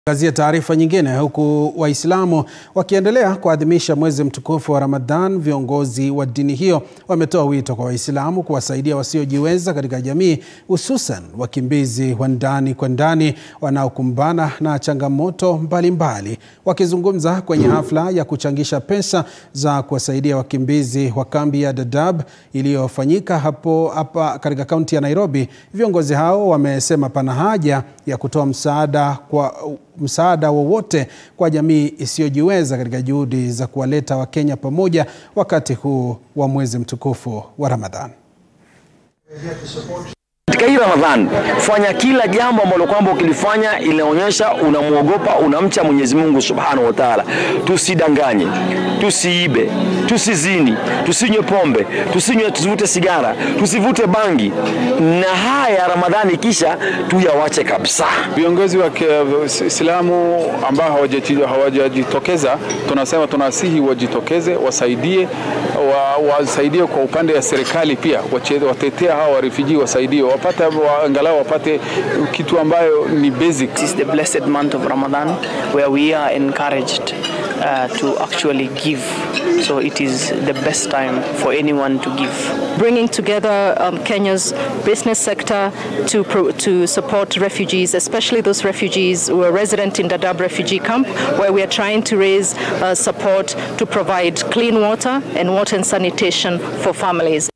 Angazia taarifa nyingine. Huku Waislamu wakiendelea kuadhimisha mwezi mtukufu wa Ramadhan, viongozi wa dini hiyo wametoa wito kwa Waislamu kuwasaidia wasiojiweza katika jamii, hususan wakimbizi wa ndani kwa ndani wanaokumbana na changamoto mbalimbali mbali. Wakizungumza kwenye hafla ya kuchangisha pesa za kuwasaidia wakimbizi wa kambi ya Dadaab iliyofanyika hapo hapa katika kaunti ya Nairobi, viongozi hao wamesema pana haja ya kutoa msaada kwa msaada wowote kwa jamii isiyojiweza katika juhudi za kuwaleta Wakenya pamoja wakati huu wa mwezi mtukufu wa Ramadhan. Katika hii Ramadhan fanya kila jambo ambalo kwamba ukilifanya inaonyesha unamwogopa, unamcha Mwenyezi Mungu Subhanahu wa Ta'ala. Tusidanganye, tusiibe, tusizini, tusinywe pombe, tusinywe, tusivute sigara, tusivute bangi, na haya Ramadhani kisha tuyawache kabisa. Viongozi wa Kiislamu ambao hawajajitokeza, tunasema tunasihi wajitokeze, wasaidie wa, wasaidie kwa upande wa serikali pia, watetea hawa warefugee wasaidie wapate angalau wapate kitu ambayo ni basic. This is the blessed month of Ramadan where we are encouraged uh, to actually give. So it is the best time for anyone to give. Bringing together um, Kenya's business sector to, pro to support refugees, especially those refugees who are resident in Dadaab refugee camp, where we are trying to raise uh, support to provide clean water and water and sanitation for families.